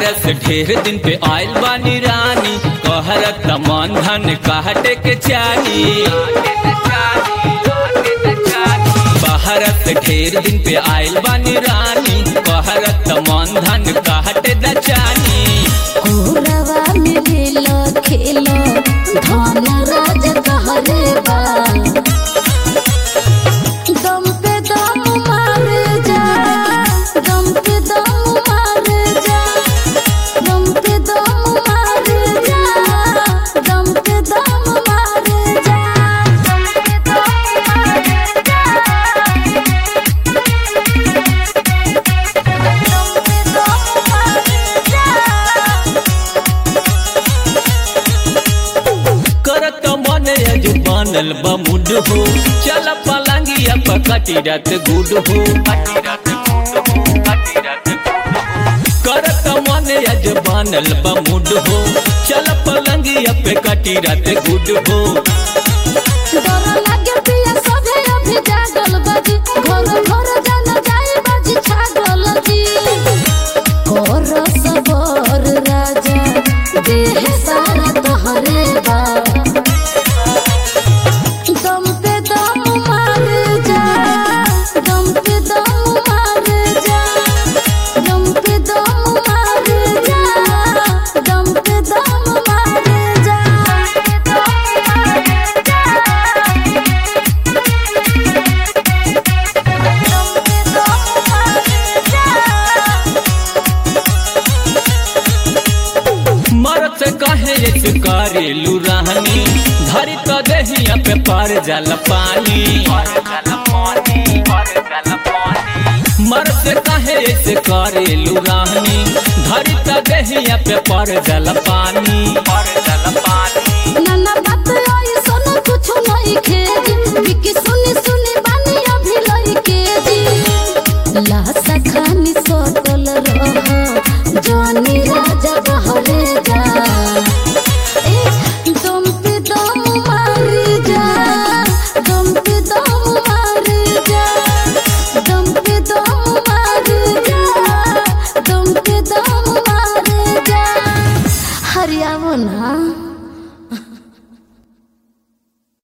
बहरस ढेर दिन पे आयल बानी रानी कहरत मन धन काटे के चाही बहरत ढेर दिन पे आयल बानी रानी कहरत मन धन काटे द चानी कोरवा में खेलो खेलो धन राज कहरे बा दम पे दम मार जा दम पे दम मार जा दम पे दम मार जा दम पे दम मार जा दम पे दम करत मन अज बनल बमुड हो चल पलंगिया पकटी रत गुड हो करत मन अज बनल बमुड हो चल पलंगिया पे कटी रत गुड हो डर लागे पिया सभे अभी जागल बाजी घर घर जान जाए बाजी छागल जी कर सबर राजा देह सारा तोहरे बा दम पे दम मार जा दम पे दम मार जा दम पे दम मार जा दम पे दम मार जा मरत कहे से करेलू रहनी धरी तो दहिया पे पर जल पानी मरत कहे से करेलू रहनी धरी तो दहिया पे पर जल पानी